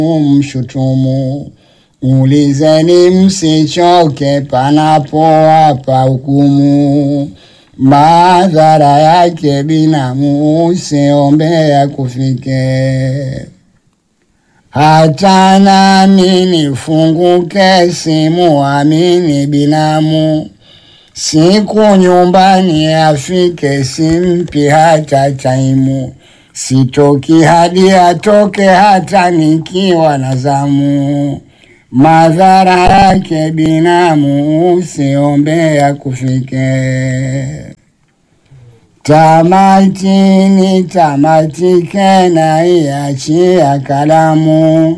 mshutumu. Ulizeni msichoke panapowapa hukumu, madhara yake binamu usiombea kufike. Hata nami nifunguke simuamini binamu, siku nyumbani afike simpi hata taimu, sitoki hadi atoke hata nikiwa na zamu, madhara yake binamu usiombea kufike. Tamatini tamatike na iachia kalamu,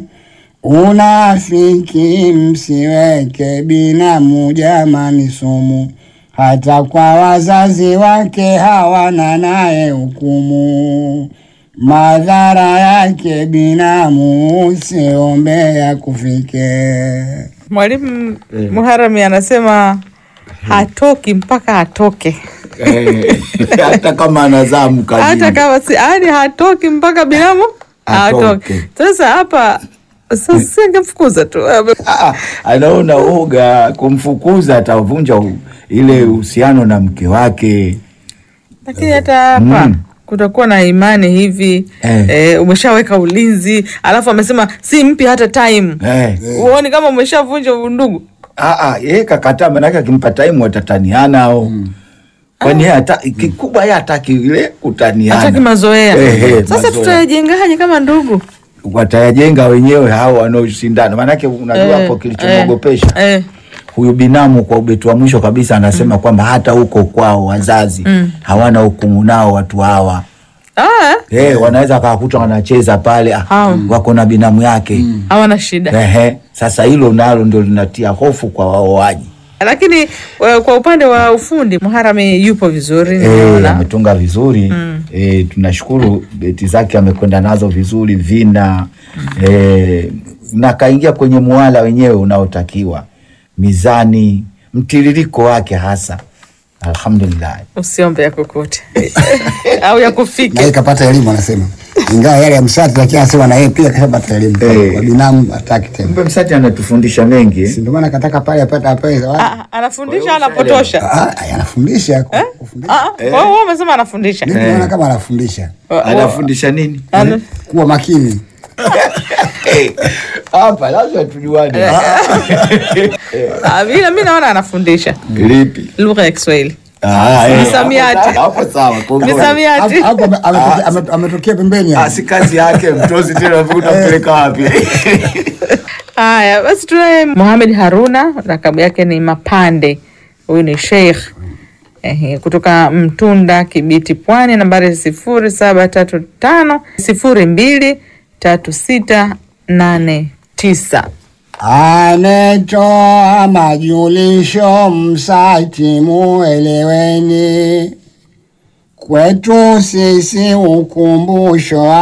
unafiki msiweke binamu jamani sumu, hata kwa wazazi wake hawana naye hukumu, madhara yake binamu usiombea kufike. Mwalimu Muharami anasema hatoki mpaka atoke, Eh, hata kama anazaa mkazini. hata kama si yani hatoki mpaka binamu Atoke. atoke. Sasa hapa sasa singemfukuza tu Ah, anaona oga kumfukuza atavunja u- ile uhusiano na mke wake. lakini hata hapa Mm. kutakuwa na imani hivi Eh. eh, umeshaweka ulinzi, alafu amesema si mpi hata time Eh. huoni kama umeshavunja undugu? Ah, ah, yeye kakataa, manake akimpa time watataniana au kwani yeye hata kikubwa yeye hataki ile kutaniana, Hataki mazoea. Eh, eh, Sasa mazoea. tutayajengaje kama ndugu? watayajenga wenyewe hao wanaoshindana, manake unajua Eh, hapo kilichomwogopesha eh, huyu binamu kwa ubeti wa mwisho kabisa anasema kwamba hata huko kwao wazazi hawana hukumu nao watu hawa ah, Eh, wanaweza wakakuta wanacheza pale ah, Hao. wako na binamu yake hawana shida Ehe, sasa hilo nalo ndio linatia hofu kwa waoaji. lakini eh, kwa upande wa ufundi Muharami yupo vizuri Eh, naona. ametunga vizuri eh, tunashukuru beti zake amekwenda nazo vizuri vina eh, na kaingia kwenye muala wenyewe unaotakiwa mizani mtiririko wake hasa alhamdulillah usiombe ya kukute au ya na kufike yeye kapata elimu anasema, ingawa yale ya msati, lakini anasema na yeye pia kashapata elimu Eh. kwa binamu, hataki tena, mbe msati anatufundisha mengi eh? si ndio maana kataka pale apate apewe zawadi. Ah, anafundisha anapotosha Ah, ah, anafundisha ku- kufundisha. Ah, kwa hiyo wewe umesema anafundisha Mimi naona kama anafundisha Wa- wa- anafundisha nini ana- kuwa makini. hapa lazima tujuane Ah, vile mi naona anafundisha lipi lugha ya Kiswahili Ah, eh, Misamiati. hapo- hapo sawa kongole. misamiati Hapo- hapo ame- ametokea- ame- ametokea pembeni Ah, hapo. si kazi yake mtozi tena utampeleka wapi haya basi tunaye Mohamed Haruna rakabu yake ni Mapande huyu ni sheikh Ehe, kutoka Mtunda Kibiti Pwani nambari sifuri saba tatu tano sifuri mbili tatu sita nane tisa Anetoa majulisho msati, mueleweni, kwetu sisi ukumbusho